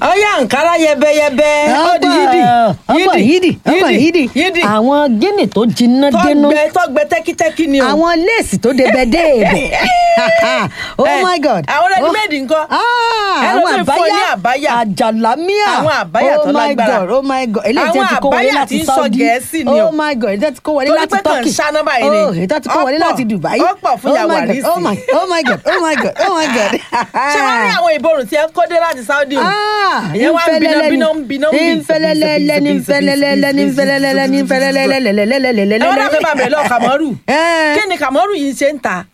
ọyá nkárá yẹbẹyẹbẹ ó di yídì ọgbà yídì ọgbà yídì yídì àwọn gíní tó jiná dénú tọgbẹ tọgbẹ tẹkítẹkí ni o. àwọn léèsì tó débẹ déèbẹ oh Eh, my god àwọn ready-made ńkọ́? Ah, Ẹ lọ àwọn sí fún ọ ní àbáyà. àjàlámíà Àwọn àbáyà tó oh my lágbára. god oh my god eléyìí tí Àwọn ẹ ti kó wọlé àbáyà tí láti ń sọ saudi Gẹ̀ẹ́sì ni o. oh my god èyí tí kó wọlé Torí láti pé kàn ń turkey ṣáná báyìí ni. oh èyí tí kó wọlé Ọ̀pọ̀. láti dubai Ọ̀pọ̀ fún oh ìyàwó my god àrísì. oh my oh my god oh my god oh my god ṣé wọ́n rí àwọn ìborùn tí ẹ kó dé láti saudi o. ìyẹn wá ń biná biná ń biná ń bì. nfẹlẹlẹlẹ ní nfẹlẹlẹlẹ ní nfẹlẹlẹlẹ ní nfẹlẹlẹlẹlẹlẹlẹlẹlẹ. ẹ wọ́n náà fẹ́ bá bẹ̀rẹ̀ lọ kàmọ́rù. Eh. kí ni kàmọ́rù yìí ṣe ń ta.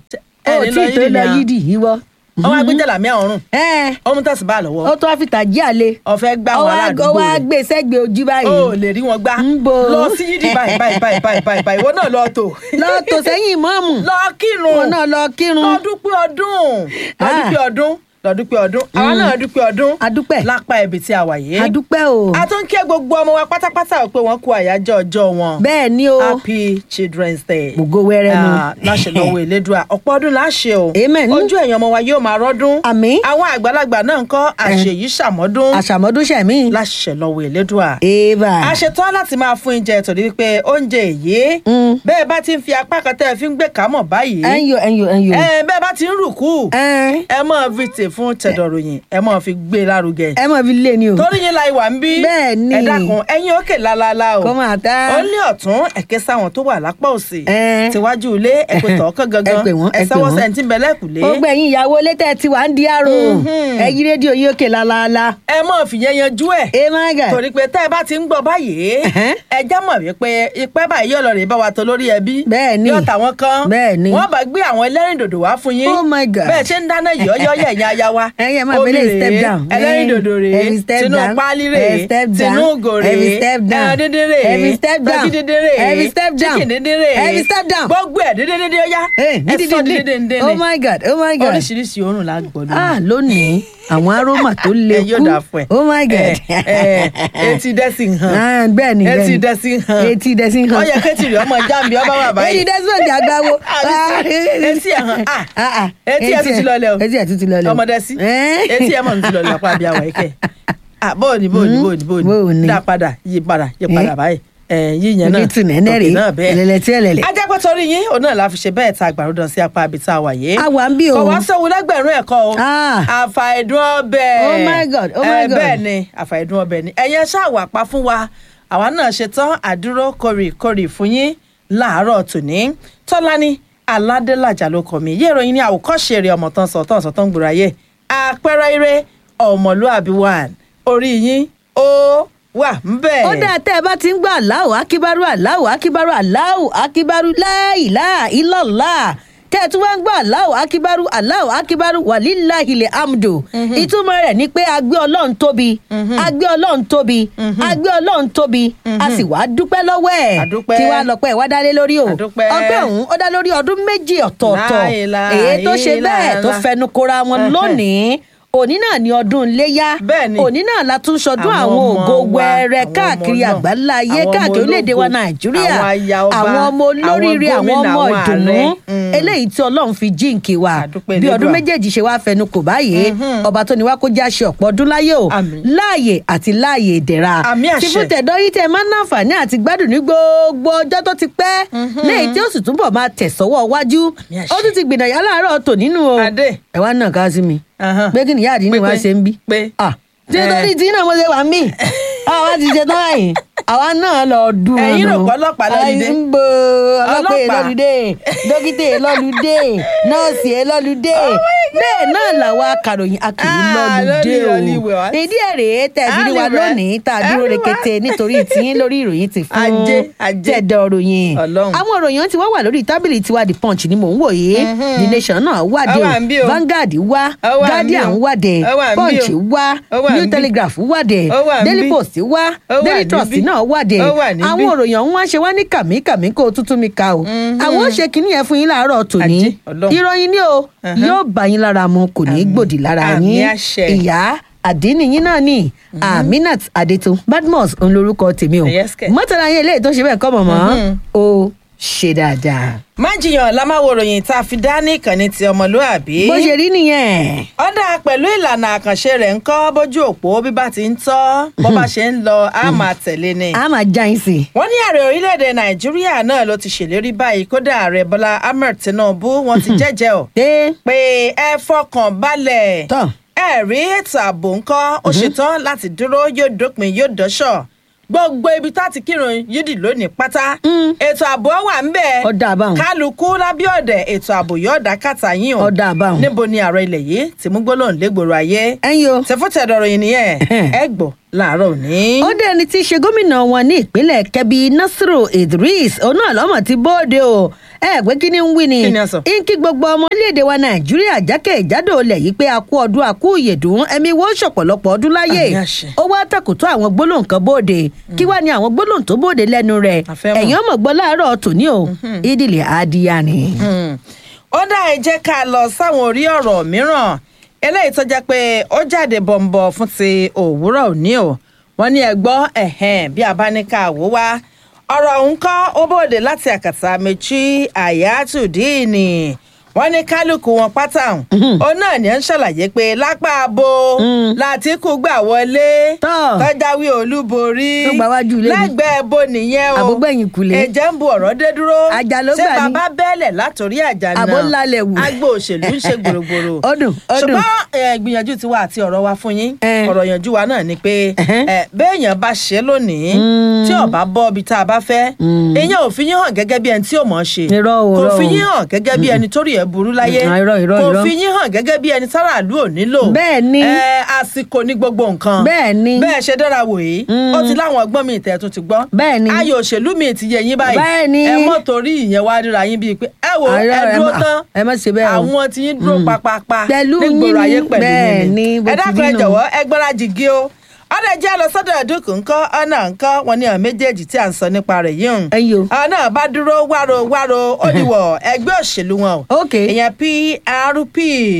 ó tí ì tó lọ yídì ìwọ. ọmọ agbẹjẹlá mi ọrùn ẹ ọmọ tẹsí bá lọ́wọ́ ó tó wá fi tàjí àlè. ọfẹ gbá ó wọn wá ó aládùúgbò wá rẹ gbé sẹ́gbẹ̀ẹ́ ojú báyìí. o ò lè rí wọn gbá ń bo. lọ sí yídì báyìí báyìí báyìí báyìí báyìí báyìí ìwọ náà lọ tó lọ tò sẹ́yìn ìmọ̀ọ́mù. lọ kírun wọn náà lọ kírun. lọ dúpẹ́ ọdún lọ Ah. dúpẹ́ ọdún lọ dúpẹ́ ọdún àwa náà dúpẹ́ ọdún adúpẹ́ lápá ibi tí a wà yìí adúpẹ́ o. a tún kí gbogbo ọmọ wa pátápátá pé wọ́n kú àyájọ́ ọjọ́ wọn bẹ́ẹ̀ ni o happy children's day gbogbo wẹrẹ nu. Ah, láṣẹ lọ́wọ́ elédùà ọ̀pọ̀ ọdún láṣẹ o Amen. ojú ẹ̀yàn ọmọ wa yóò máa rọ́dún Àmín. àwọn àgbàlagbà náà ń kọ́ àṣeyí ṣàmọ́dún àṣàmọ́dún ṣẹ̀mí. láṣẹ lọ́wọ́ elédùà eva. a ṣetán láti máa fún oúnjẹ torí wípé oúnjẹ èyí Mm. bẹ́ẹ̀ bá ti ń fi apá kan tẹ́ ẹ fi ń gbé kámọ̀ báyìí ẹnyo ẹnyo ẹnyo. ẹ bẹ́ẹ̀ bá ti ń rùkú ẹ ẹ máa fi tè fún tẹ̀dọ̀ròyìn ẹ máa fi gbé lárugẹ ẹ mọ̀ fi lé ni o. torí yín la ìwà ń bí Bẹ́ẹ̀ ni. ẹ dákun ẹ̀yin òkè lálálá o kó máa tá. ó ní ọ̀tún ẹ̀kẹ́ sáwọn tó wà lápá òsì Ẹ. tíwájú ilé ẹ̀pẹ̀ tọ̀ọ́kàn gangan Ẹ pè wọ́n, ẹ pè sẹ́wọ́ wọ́n. sẹ́ńtì bẹ́lẹ́kùlé gbogbo ẹ̀yin ìyàwó létẹ̀ tí wàá ń di àrò. Mhm. ẹ yí rédíò yín òkè lálaalá. ẹ máa fìyẹn yanjú ẹ̀ ẹ máa gà. torí pé tẹ́ ẹ bá ti ń gbọ́ báyìí Ẹ̀hẹ́n. ẹ já mọ̀ wípé ipẹ́ báyìí yóò lọ rè bá wa tó lórí ẹbí Bẹ́ẹ̀ ni. yóò tàwọn kan Bẹ́ẹ̀ ni. wọ́n bá gbé àwọn ẹlẹ́rìndòdò wá fún yín Oh my God. bẹ́ẹ̀ ṣe ń dáná yọ̀ọ́yọ́ yẹ̀yìn aya wa Ẹ̀yin ẹ máa Omi fi eléyìí rèé, step down. ẹlẹ́rìndòdò rèé Ẹ̀yin step tinú down. páálí Ẹ̀yin rèé step down. tinú ògò rèé Ẹ̀yin step down. ẹran dídín rèé Ẹ̀yin step down. tọ́kí dídín rèé Ẹ̀yin step down. chicken dídín rèé Ẹ̀yin step down. gbogbo ẹ̀ dídín dídín ọyá Ẹ, ẹ dídín sọ dídín. dídín dídín oh my god oh my god. oríṣiríṣi òórùn la gbọ́ lónìí ah lónìí àwọn aroma tó le ẹ yóò kú. dà fún ẹ. oh my god. ẹ ẹ etí dẹ́sí hàn. Ah, bẹ́ẹ̀ ni bẹ́ẹ̀ etí ni. dẹ́sí hàn. etí dẹ́sí hàn. ó yẹ kétì rẹ̀ ọmọ jáàmì ọba wà báyìí. etí desmond àgbáwo. Àbí sí- etí ẹ̀ hàn. Ah, Ah, ah. etí ẹ̀ tún ti lọlẹ̀ o. etí ẹ̀ tún ti lọlẹ̀ o. ọmọ dẹ́sí. Eh? etí ẹ̀ mọ̀ ní ti lọ lápá bí àwọn ẹ̀kẹ́. Ah, bóòní bóòní Mm. bóòní Bóòní. bóòní. dá padà yí padà yí padà Eh? báyìí. ẹ yíyan náà onítù nẹ́nẹ́ rèé tòkè náà bẹ́ẹ̀. ẹlẹ́lẹ́ tí ẹlẹ́lẹ́. ajápẹ́ torí yín òun náà la fi ṣe bẹ́ẹ̀ ta àgbàrúdàn sí apá ibi tá a wà yìí. a wà ń bí o. kò wá sóhun lẹ́gbẹ̀rún ẹ̀kọ́ o Ah. àfàìdùn ọbẹ̀ Oh my God, oh my Eh, God. bẹ́ẹ̀ ni àfàìdùn ọbẹ̀ ni ẹ̀yẹn ṣáàwà pa fún wa àwa náà ṣe tán àdúró kórìkórì fún yín láàárọ̀ tòní tọ́lání aládélàjà ló kọ mi yé ìròyìn ní àwòkọ́ṣe eré ọmọ tán sọ tán sọ tán gbòòrò ayé àpẹẹrẹ eré ọmọlúàbí wà orí yín ó wà ń bẹ̀. ó dáa tẹ́ ẹ bá ti ń gbọ́ aláwọ̀ akíbárú aláwọ̀ akíbárú aláwọ̀ akíbárú láìlá ìlọ́lá tẹ́ ẹ tún wá ń gbọ́ aláwọ̀ akíbárú aláwọ̀ akíbárú wàlíláhìlẹ̀ amdo ìtumọ̀ rẹ̀ ni pé a gbé ọlọ́run tóbi a gbé ọlọ́run tóbi a gbé ọlọ́run tóbi a sì wá dúpẹ́ lọ́wọ́ ẹ̀ A dúpẹ́. kí wàá lọ́pẹ́ wá dálé lórí o A dúpẹ́. ọpẹ́ ọ̀hún ó dá lórí ọdún méjì ọ̀tọ̀ọ̀tọ̀ Láìláà, èyí tó ṣe bẹ́ẹ̀ tó ìlàlá. fẹnu kora wọn lónìí òní náà ni ọdún iléyá Bẹ́ẹ̀ ni. òní náà la tún ṣọdún Àwọn àwọn ọmọ ògo wa, wẹrẹ àwọn káàkiri ọmọ náà, àgbáńlá ayé àwọn ọmọ káàkiri orílẹ̀-èdè wa ológo, nàìjíríà àwọn aya ọba, àwọn ọmọ olóríire àwọn àwọn gómìnà, ọmọ àwọn ìdùnnú ààrẹ. Mm. eléyìí tí ọlọ́run fi jíǹkì wa Àdúpẹ́ bí ọdún Elédùà. méjèèjì ṣe wá fẹnu kò báyìí ọba tó ní wá kó já ṣe ọ̀pọ̀ ọdún láyé o Àmín. láàyè àti láàyè ìdẹ̀ra Àmín àṣẹ. tí fún tẹ̀dọ́ yìí tẹ máa ń náǹfààní àti gbádùn ní gbogbo ọjọ́ tó ti pẹ́ léyìí tí ó sì túbọ̀ máa tẹ̀ sọ́wọ́ wájú Àmín àṣẹ. ó tún ti gbìnàyà láàárọ̀ tò nínú o Adé. ẹ wá náà ká sí mi Ahán. pé kí ni ìyá àdínní Pé- wá pé- ṣe ń bí pé- Ah, tí Eh. nítorí tí náà mo ṣe wà mí àwa ti ṣe tán báyìí àwa náà lọ dùn Ẹ̀yin rò pé ọlọ́pàá lọ́lùdé? ń bo ọlọ́pàá Ọlọ́pàá. lọ́lùdé dókítà lọ́lùdé nọ́ọ̀sì lọ́lùdé bẹ́ẹ̀ náà làwa akàròyìn akìrì Ah, lọ́lùdé lórí o Hollywood. ìdí ẹ̀ rèé tẹ̀bí ní wa Hollywood. lónìí tá a dúró Hollywood. rekete nítorí tiyín lórí ìròyìn ti fún Ajé, ajé. tẹ̀dọ̀ ròyìn Ọlọ́run. àwọn ìròyìn tí wọ́n wà lórí tábìlì tiwa the punch ni mò ń wò yìí the nation náà wádìí Ó wà ń bí o o. Vanguard wá Ó wà ń bí Guardian o. wádìí Ó wà ń bí punch o. wá Ó wà ń New bí. Telegraph wádìí Ó wà ń Daily bí. Post wá Ó wà Daily níbí. Trust náà wádìí Ó wà níbí. àwọn òròyìn ọ̀hún wá ṣe wá ní kàmíkàmí kó o tútù mi ka o àwọn ó ṣe kínní yẹn fún yín láàárọ̀ tòní Ajé, Ọlọ́run. ìròyìn ni o yóò bá yín lára mu kò ní í gbòdì lára Àmín yín àṣẹ. ìyá àdínníyín náà ni Aminat Adétun Badmus òun lorúkọ tèmi o Yes, kẹ̀. mọ́tàlá yín eléyìí tó ṣe bẹ́ẹ̀ kọ́ mọ̀mọ́ o ṣe dáadáa. má jiyàn la máa wo ròyìn tá a fi dá ní ìkànnì ti ọmọlúàbí. bó ṣe rí nìyẹn. ọ̀dà pẹ̀lú ìlànà àkànṣe rẹ̀ ń kọ́ bójú òpó bí bá ti ń tọ́ bó bá ṣe ń lọ á máa tẹ̀lé ni. a máa já yín sí i. wọ́n ní ààrẹ orílẹ̀-èdè nàìjíríà náà ló ti ṣèlérí báyìí kódà ààrẹ bọ́lá ahmed tinubu wọ́n ti jẹ́jẹ́ ọ̀ dé pé ẹ fọkàn balẹ̀ tán. ẹ rí ètò ààbò ńkọ́ ó ṣetán láti dúró yóò dópin yóò dọ́ṣọ̀ gbogbo ibi tá ti kírun yídì lónìí pátá ètò ààbò wà ń bẹ̀ ọ̀dà àbáwọn. kálukú lábẹ́ ọ̀dẹ̀ ètò ààbò yóò dá kàtà yín o ọ̀dà àbáwọn. níbo ni ààrẹ ilẹ̀ yìí ti mú gbólóhùn légboro ayé ẹ̀yin o. tẹfútẹ̀dọ̀rọ̀ yìí nìyẹn ẹ gbọ́ láàárọ̀ òní. ó dé ẹni tí í ṣe gómìnà wọn ní ìpínlẹ̀ kẹbi nasiru idris òun náà lọ́mọ ti bóde o ẹ pé kí ni ń wí ni Kí ni a sọ? ń kí gbogbo ọmọ orílẹ̀-èdè wa nàìjíríà jákèjádò olẹ̀ yìí pé a kú ọdún a kú ìyèdún ẹ̀mí wo ṣọ̀pọ̀lọpọ̀ ọdún láyé Àmì àṣẹ. ó wá tàkùtù àwọn gbólóhùn kan bóde kí wá ní àwọn gbólóhùn tó bóde lẹ́nu rẹ̀ A fẹ́ mọ̀. ẹ̀yìn ọmọ gbọ́ láàárọ̀ tòní o ìdílé adìyà ni. Hmm. ó dá ẹ jẹ́ ká lọ sáwọn orí ọ̀rọ̀ mìíràn eléyìí tó jẹ́ pé ó jáde bọ̀m̀bọ̀ fún ti òwúrọ̀ òní o wọ́n ní ẹ gbọ́ ẹ̀hẹ́n bí a bá ní ká wò wá ọ̀rọ̀ ọ̀hún kọ́ ó bòde láti àkàtà méjì àyàtúndínì wọ́n ní kálukú wọn pátá ọ̀hún òun náà ní ẹ̀ ń ṣàlàyé pé lápá abo látìkú gbà wọlé Tọ́. tọ́jáwé olúborí Tó gbà wájú ilé ni. lẹ́gbẹ̀ẹ́ bo nìyẹn o Àbúgbẹ̀yìn kùlé. ẹ̀jẹ̀ ń bu ọ̀rọ̀ dé dúró Àjà ló ṣé gbà ní. bàbá bẹ́ẹ̀lẹ̀ látòrí àjà náà Àbó lálẹ́ wù. agbo òṣèlú ń ṣe gbòrògbòrò Ọdún, ọdún. ṣùgbọ́n ẹ, gbìyànjú tiwa àti ọ̀rọ̀ wa fún yín Eh. ọ̀rọ̀ yànjú wa náà ni pé Ẹhẹ́n. ẹ, béèyàn bá ṣe lónìí tí ọba bọ́ ibi tá a bá fẹ́ èèyàn ò fi yín hàn gẹ́gẹ́ bí ẹni tí ò mọ̀ ọ́ ṣe Irọ́ o, kò irọ́ fi o. yín hàn gẹ́gẹ́ bí ẹni tó rí ẹ̀ burú láyé Mm, irọ́, irọ́, kò irọ́. fi yín hàn gẹ́gẹ́ bí ẹni sáràlú ò nílò Bẹ́ẹ̀ ni. ẹ, àsìkò ní gbogbo nǹkan Bẹ́ẹ̀ ni. bẹ́ẹ̀ ṣe dára wò yìí ó ti láwọn ọgbọ́n mi ìtẹ̀ tún ti gbọ́ Bẹ́ẹ̀ ni. ayò òṣèlú mi ti yẹ yín báyìí Bẹ́ẹ̀ ni. ẹ mọ́ torí ìyẹn wá ríra yín bíi pé ẹ wo Àìrọ́, ẹ ẹ dúró má- tán ẹ má ṣe bẹ́ẹ̀ o. àwọn tí yín dúró papapa Pẹ̀lú nígboro yín ayé ni. pẹ̀lú Bẹ́ẹ̀ yín ni, bó ẹ ti dákun ẹ rí nù. jọ̀wọ́ ẹ gbọ́dọ̀ jìgì o ọ̀dà jẹ́ lọ sọ́dọ̀ ẹ̀dùnkù ńkọ́ ọ̀nà ńkọ́ wọn ní àwọn méjèèjì tí à ń sọ nípa rẹ̀ yìí hùn. Ẹ̀yin o. àwọn náà bá dúró wáro wáro ó dìwọ̀ ẹgbẹ́ òṣèlú wọn o. Ok. ìyẹn PRP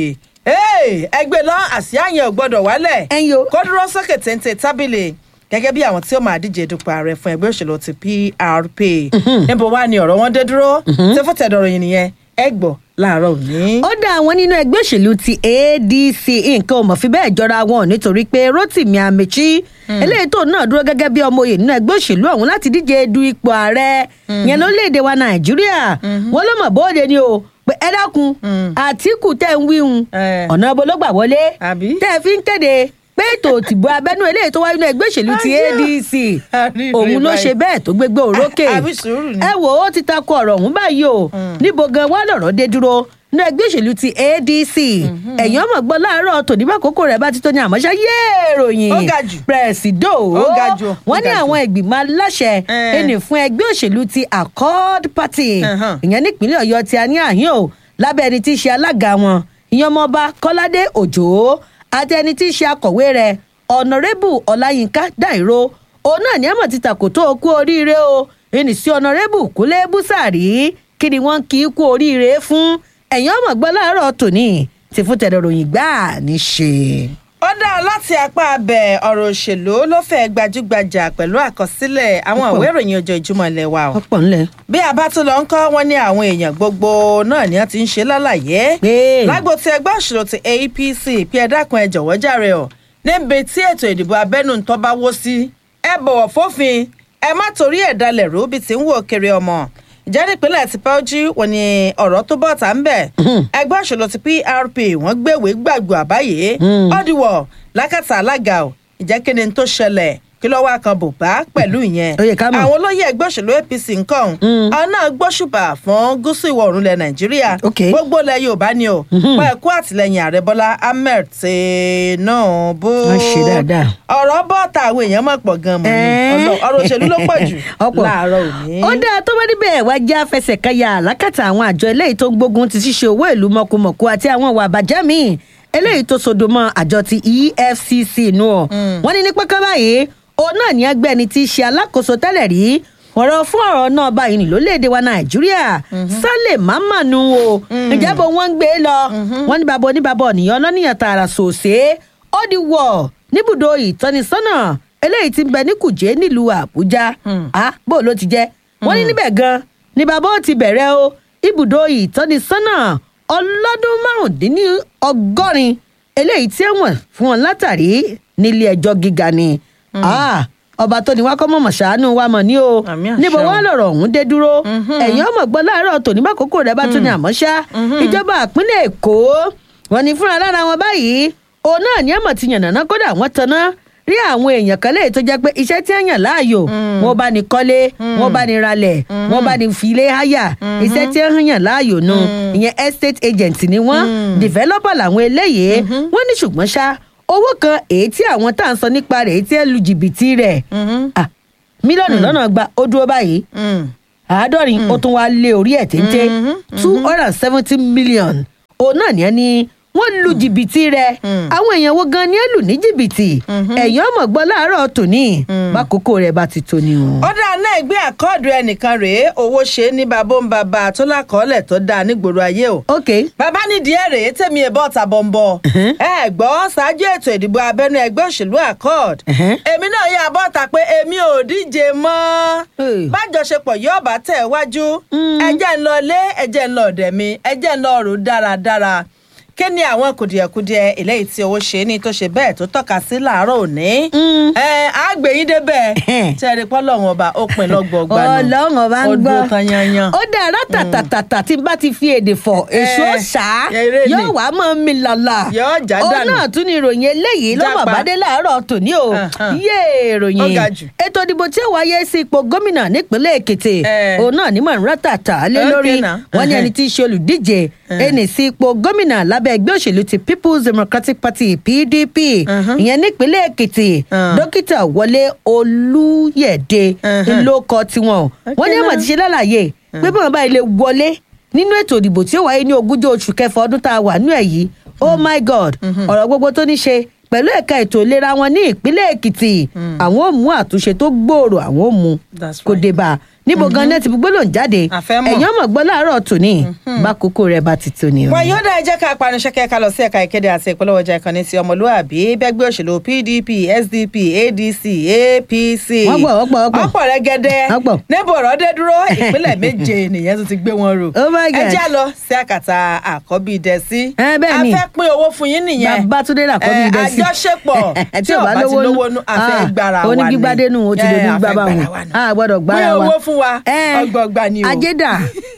Hey, ẹgbẹ́ lọ àsíá yẹn ò gbọ́dọ̀ wálẹ̀ Ẹ̀yin o. kó dúró sókè téńté tábìlì gẹ́gẹ́ bí àwọn tí ó máa díje dupò ààrẹ fún ẹgbẹ́ òṣèlú ti PRP níbo wá ni ọ̀rọ̀ wọn dé dúró tí fún tẹ̀dọ̀rọ̀ yìí nìyẹn ẹ gbọ́ láàárọ̀ òní. ó dá àwọn nínú ẹgbẹ́ òṣèlú ti adc nǹkan ò mọ̀ fi bẹ́ẹ̀ jọra wọn nítorí pé rotimi amechi eléyìí tó náà dúró gẹ́gẹ́ bí ọmọ òye nínú ẹgbẹ́ òṣèlú ọ̀hún láti díje du ipò ààrẹ yẹn lórílẹ̀‐èdè wa nàìjíríà wọn ló mọ̀ bóde ni o pé ẹ dákun àtìkù tẹ̀ ń wíhun Eh. ọ̀nà ibo ló gbà wọlé Àbí? tẹ́ ẹ fi ń kéde pé ètò òtìbò abẹ́nú eléyìí tó wáyé nínú ẹgbẹ́ òṣèlú ti Àjẹ́. adc Àríre òun ló báyìí. ṣe bẹ́ẹ̀ tó gbégbé òrókè Àbí sùúrù ni. ẹ wò ó ti takò ọ̀rọ̀ ọ̀hún báyìí o níbo gan wá lọ̀rọ̀ dé dúró ní ẹgbẹ́ òṣèlú ti adc ẹ̀yìn ọmọ gbọ́ láàárọ̀ tòní bá kókó rẹ̀ bá ti tó ní àmọ́ṣá yéé ròyìn Ó ga jù. pẹ̀sìdò Ó ga jù, ó wọ́n ní ga jù. àwọn ìgbìmọ̀ aláṣẹ Eh. ẹnì fún ẹgbẹ́ òṣèlú ti accord party Uh-huh. ìyẹn nípínlẹ̀ ọ̀yọ́ ti a ní àhín o lábẹ́ ẹni tí í ṣe alága wọn ìyẹn ọmọọba kọ́ládé òjò àti ẹni tí í ṣe akọ̀wé rẹ̀ ọ̀nàrẹ́bù ọláyínká dàìró òun náà ní àmọ̀ ti tàkò tó o kú oríire o ẹnì sí ọ̀nàrẹ́bù kúnlé búsàrí kí ni wọ́n kì í kú oríire fún ẹ̀yìn ọmọ gbọ́ láàárọ̀ tòní ti fún tẹ̀lé ròyìn gbáà ní ṣe. ó dá láti apá abẹ ọ̀rọ̀ òṣèlú ló fẹ́ gbajúgbajà pẹ̀lú àkọsílẹ̀ àwọn Ọ̀pọ̀. ìwé ìròyìn ọjọ́ ìjùmọ̀ ilẹ̀ wa o. ọ̀pọ̀ ńlẹ̀. bí a bá tún lọ ń kọ́ wọn ní àwọn èèyàn gbogbo náà ni wọ́n ti ń ṣe lálàyé Pé. lágbo tí ẹgbẹ́ òṣèlú ti APC pé ẹ dákun ẹ jọ̀wọ́ jàre o níbi tí ètò ìdìbò abẹ́nú ń tọ́ba wó sí ẹ bọ̀wọ̀ fófin ẹ má torí ẹ̀ dalẹ̀ rú bí ti ń wò kiri ọmọ ìjẹ́ nípínlẹ̀ ti pẹ́ọ́jú wọn ni ọ̀rọ̀ tó bọ̀ tá ń bẹ̀ ẹgbẹ́ òṣèlú ti PRP wọ́n gbéwèé gbàgbọ́ àbáyé ọ̀dìwọ̀ lákàtà alága o ìjẹ́ kí ni tó ṣẹlẹ̀ kí lọ́wọ́ kan bò bá pẹ̀lú ìyẹn Ó yẹ ká mọ̀. àwọn olóyè ẹgbẹ́ òṣèlú APC nǹkan àwọn náà gbóṣùbà fún gúúsù ìwọ̀ oòrùn ilẹ̀ Nàìjíríà Ok. gbogbo ilẹ̀ Yorùbá ni o pa ẹ̀kú àtìlẹyìn ààrẹ Bọ́lá Ahmed Tinubu Wọ́n ṣe dáadáa. ọ̀rọ̀ bọ́ọ̀tà àwọn èèyàn mọ̀ pọ̀ gan mọ̀ ni Ẹ́ẹ́. Ọlọ́- ọ̀rọ̀ òṣèlú ló pọ̀ jù Ọ̀pọ̀. láàárọ̀ òní. ó dáa tó bá níbẹ̀ wá jẹ́ àfẹsẹ̀kẹyà lákàtà àwọn àjọ eléyìí tó ń gbógun ti ṣíṣe owó ìlú mọ̀kùmọ̀kù àti àwọn ìwà àbàjẹ́ míì eléyìí tó sodo mọ́ àjọ ti EFCC nù ọ́ wọ́n ní ní pẹ́kẹ́ báyìí òun náà ní ẹgbẹ́ ẹni tí í ṣe alákòóso tẹ́lẹ̀ rí ọ̀rọ̀ fún ọ̀rọ̀ náà báyìí ní lórílẹ̀‐èdè wa nàìjíríà sálẹ̀ mámànù o ìjábọ̀ wọn ń gbé lọ wọn ní bàbá oníbàbọ̀ ọ̀nìyàn ọlọ́nìyàn tààrà sòsé ó di wọ̀ níbùdó ìtọ́nisọ́nà eléyìí ti ń bẹ ní kùjé nílùú àbújá ah bó ló ti jẹ́ wọ́n ní níbẹ̀ gan ni bàbá ó ti bẹ̀rẹ̀ o ibùdó ìtọ́nisọ́nà ọlọ́dún márùndínní ọgọ́rin eléyìí tí wọ́n fún wọn látàrí nílé ẹjọ́ gíga ni Ah, ọba tó ní wá kọ́ mọ̀mọ̀ ṣàánú wa mọ̀ ní o Àmì àṣẹ níbo o. wá lọ̀rọ̀ ọ̀hún dé dúró ẹ̀yin ọmọ gbọ́ láàárọ̀ tòní bá kókó rẹ̀ bá tún ní àmọ́ ṣá ìjọba ìpínlẹ̀ èkó wọn ní fúnra lára wọn báyìí òun náà ní ẹ̀mọ̀ ti yànnàná kódà wọ́n tanná rí àwọn èèyàn kan léyìí tó jẹ́ pé iṣẹ́ tí wọ́n yàn láàyò wọn bá ní kọ́lé wọn bá ní ralẹ̀ wọn bá ní filé háyà iṣẹ́ tí wọ́n yàn láàyò nu ìyẹn estate agent ni wọ́n developer làwọn eléyìí wọ́n ní ṣùgbọ́n ṣá owó kan èyí tí àwọn tá à ń sọ nípa rẹ̀ èyí tí ẹ lu jìbìtì rẹ̀ ah, mílíọ̀nù lọ́nà gba ó dúró báyìí Mm. àádọ́rin ó tún wá lé orí ẹ̀ téńté two hundred and seventy million òun náà ní ẹni wọ́n lu jìbìtì rẹ̀ àwọn èèyàn wo gan ni ẹ lù ní jìbìtì ẹ̀yìn ọmọ gbọ́ láàárọ̀ tòní bákòókò rẹ̀ bá ti tó ni o. ó dáa náà gbé àkọọ́dù ẹnìkan rèé owó ṣe é ní babó ń bàbá tó lákọọ́lẹ̀ tó dáa nígboro ayé o. ok bàbá nídìí ẹ̀ rèé tẹ̀mí ẹ̀ bọ́ ta bọ̀m̀bọ̀. ẹ gbọ́ ṣáájú ètò ìdìbò abẹ́nú ẹgbẹ́ òṣèlú accord. Mhm. èmi náà yà bọ́ ta pé èmi ò díje mọ́. Hey. bájọṣepọ̀ yóò bá tẹ̀ wájú. ẹjẹ́ ń lọ lé ẹjẹ́ ń lọ ọ̀dẹ̀ mi ẹjẹ́ ń lọ rò dáradára. kí ni àwọn kùdìẹ̀kudiẹ eléyìí tí owó ṣe ní tó ṣe bẹ́ẹ̀ tó tọ́ka sí làárọ̀ òní. ẹ á gbé yín débẹ̀ tẹ́rẹ̀ pọ́lọ́run ọba ó pin lọ́gbọ̀ọ́gba nù. ọlọ́run ọba ń ó gbọ́ dúró tán yanyan. ó dára tàtàtàtà tí n bá ti fi èdè fọ̀ èso Eh, ṣá eré ni. yóò wá mọ́ mi lọ́la Yóò já ó dànù. náà tún ni ìròyìn eléyìí ló mọ̀ Jápa. bá dé láàárọ̀ tòní o Uh-huh. yé Ó ìròyìn ga jù. ètò ìdìbò tí ó wáyé sí ipò gómìnà nípínlẹ̀ èkìtì Eh. òun náà ní mọ̀nrán tàtà lé Okay lórí now. wọn ní Uh-huh. ẹni tí í ṣe olùdíje ẹni sí ipò gómìnà lábẹ́ ẹgbẹ́ òṣèlú ti people's democratic party pdp Uh-huh. ìyẹn nípínlẹ̀ èkìtì Uh. dókítà wọlé olúyẹ̀dẹ Uh-huh. ló kọ tiwọn wọn ní Okay ẹ̀mọ̀ now. ti ṣe lálàyé pé bí wọn bá ilé wọlé nínú ètò ìdìbò tí ó wáyé ní ogúnjọ́ oṣù kẹfà ọdún tá a wà nú ẹ̀ yìí oh my god ọ̀rọ̀ gbogbo tó ní ṣe pẹ̀lú ẹ̀ka ètò ìlera wọn ní ìpínlẹ̀ èkìtì àwọn ò mú àtúnṣe tó gbòòrò àwọn ò mú That's kò right. dé bá a níbo gan náà ti gbólóhùn jáde A fẹ́ mọ̀. ẹ̀yàn mọ̀ gbọ́ láàárọ̀ tòní bákòókò rẹ̀ bá ti tó ni o. wọn yóò dá ẹjẹ ká panuṣẹkẹ ká lọ sí ẹ̀ka ìkéde àti ìpolówó ọjà ìkànnì ti ọmọlúwàbí bẹgbẹ òṣèlú pdp sdp adc apc Wọ́n pọ̀, wọ́n pọ̀, wọ́n pọ̀. ọ̀pọ̀ rẹ́gẹ́dẹ́ Wọ́n pọ̀. níbo ọ̀rọ̀ dé dúró ìpínlẹ̀ méje nìyẹn tó ti gbé wọn rò Oh my God. ẹjẹ lọ sí àkàtà àkọ́bí dẹ́sí Ẹ, bẹ́ẹ̀ ni. a fẹ́ pín owó fún yín nìyẹn Babátúndé Làkọ́bí Eh, Dẹ́sí. àjọṣepọ̀ Tí tí ò ò bá bá ti lówó nú. lówó nú àfẹ́ Ah, gbára wa ni onígbígbádé nù, ó ti Eh, dojú a fẹ́ gbá bá gbára wọn. wa ni. A gbọ́dọ̀ gbára pín wa. owó fún wa Eh, ọgbọọgba ni o ajédà